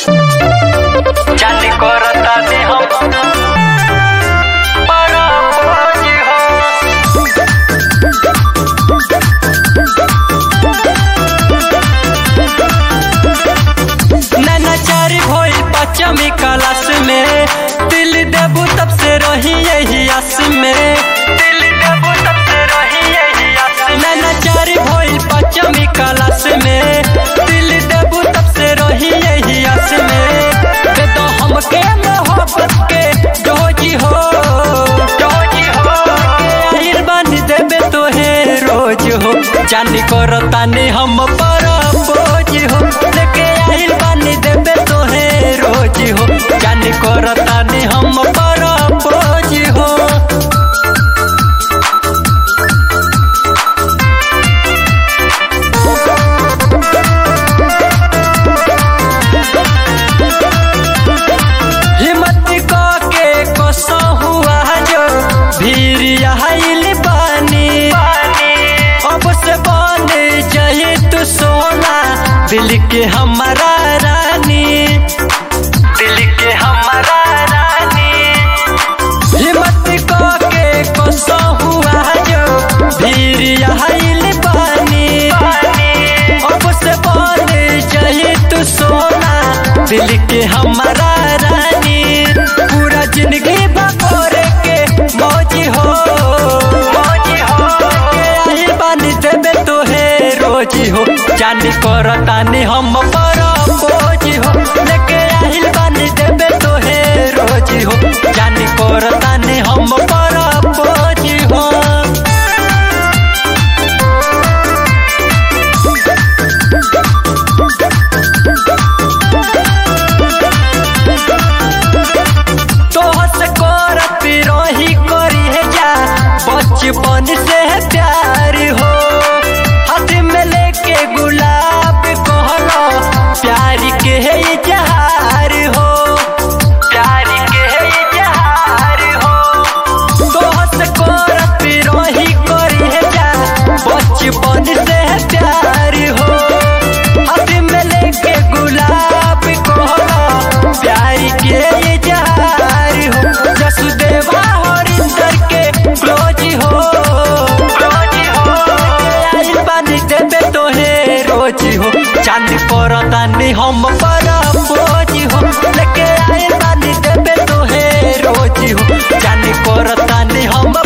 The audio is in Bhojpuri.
जाने करताने हम बड़ा बोझ हो नैनाचारी भइल पचमी क्लास में दिल देबू तब से रही यही आस में दिल देबू तब से रही यही आस में नैनाचारी भइल पचमी क्लास में दिल देबू तब से रही यही आस में दे तो हमके मोहब्बत के डोजी हो डोजी हो आहिर बन देबे तोहे रोज हो जानी करतानी हम पर बोझ हो लेके आहिल बानी देबे तोहे रोज हो जानी करतानी हम पर बोझ हो हिम्मत क के कसो हुआ जो भीर आइल बानी अब से बन जाए तू सोना दिल के हमारा रानी दिल के हमारा रानी हिम्मत क के कसो हुआ जो भीर आइल बानी अब से बन जाए तू सोना दिल के हमारा रानी पूरा जिंदगी बकोरे के मौजी हो मौजी हो आहिल बानी देबे तोहे रोजी हो जानी करतानी हम पर बोझी हो लेके आहिल बानी देबे तोहे रोजी हो जानी करतानी हम पर बोझी हो तोहर से करत रही करी है जा बचपन से है प्यार हो हाथ में लेके गुलाब कहलो प्यार के है इजहार हो प्यार के है इजहार हो तोहर से करत रही करी है जा बचपन से है प्यार हो हाथ में लेके गुलाब कहलो प्यार के इजहार हो जसुदेवा हरिंदर के क्लोज हो क्लोज हो आइल बानी देबे तोहे रोज हो चांद करतानी हम पर बोझ हो लेके आइल बानी देबे तोहे रोज हो चांद करतानी हम